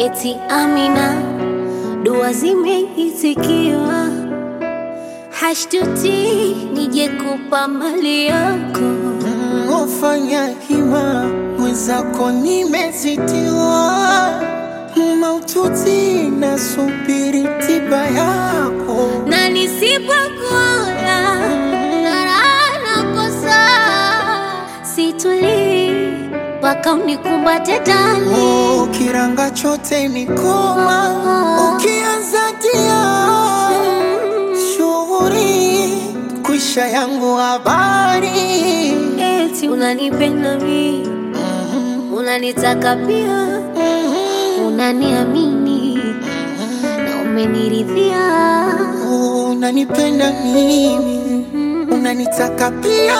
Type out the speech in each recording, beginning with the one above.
eti Amina, dua zimeitikiwa, hashtuti nije kupa mali yako. Ufanya hima mwenzako, nimezitiwa maututi, nasubiri tiba yako. na nisipokuona raha nakosa, situlii mpaka unikumbate ndani. Oh, kiranga chote ni koma, ukianza tia shughuri kwisha yangu habari Eti unanipenda mi, unanitaka pia, unaniamini na umeniridhia. unanipenda mimi, unanitaka pia,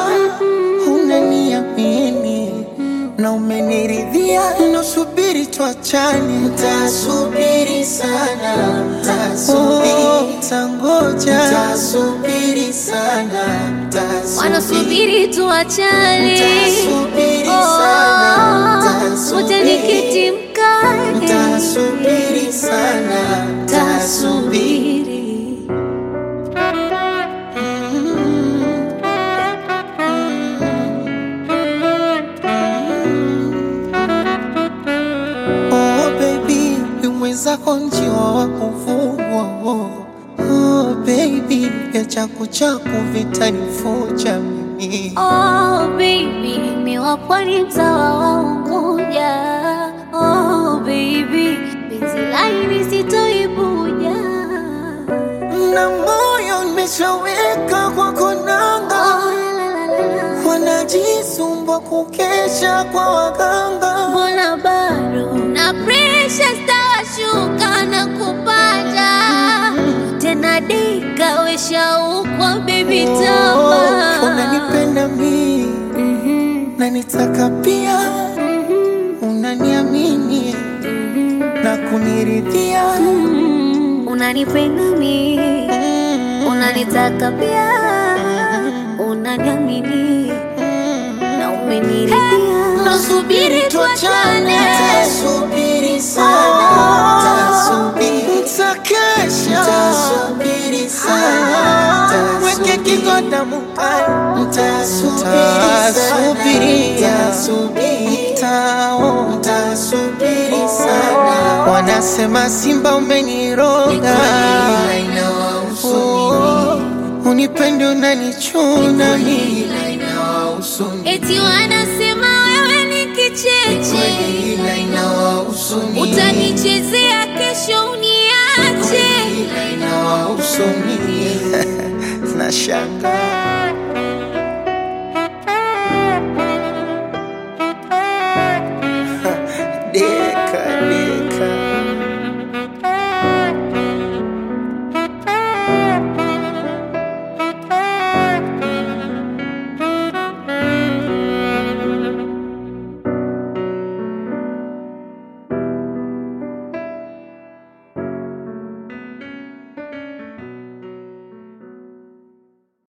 unaniamini na umeniridhia. Nasubiri tuachane, tasubiri sana, tasubiri, tangoja, tasubiri sana, tasubiri Wanasubiri tuachane, Nitasubiri sana, nitasubiri. uje nikiti mkate, Tasubiri sana, tasubiri. tasubiri. Oh baby, ni mwenzako njiwa wa kuvugwa. Oh, oh baby, ya chaku chaku vitanifuja mimi. Oh baby, mi wa pwani mtawa wa Unguja. Oh baby, penzi laini sitoibuja. Na moyo nimeshaweka kwa konanga, Oh, la, la, la, la. wanajisumbua kukesha kwa waganga. Mbona bado na presha stawashuka na kupanda tena dika weshaukwa baby Oh, tama unanipenda mimi, Mhm, nanitaka pia, mhm, unaniamini na kuniridhia. mhm. unanipenda mi unanitaka pia unaniamini na umeniridhia Nasubiri tuachane, tasubiri sana, tasubiri, takesha, tasubiri sana, weke kigoda mukani, tasubiri, tasubiri, tao, tasubiri sana. Wanasema Simba umeniroga, Oh, unipende unanichuna mimi eti wanasema wewe ni kicheche utanichezea kesho uniache Nashanga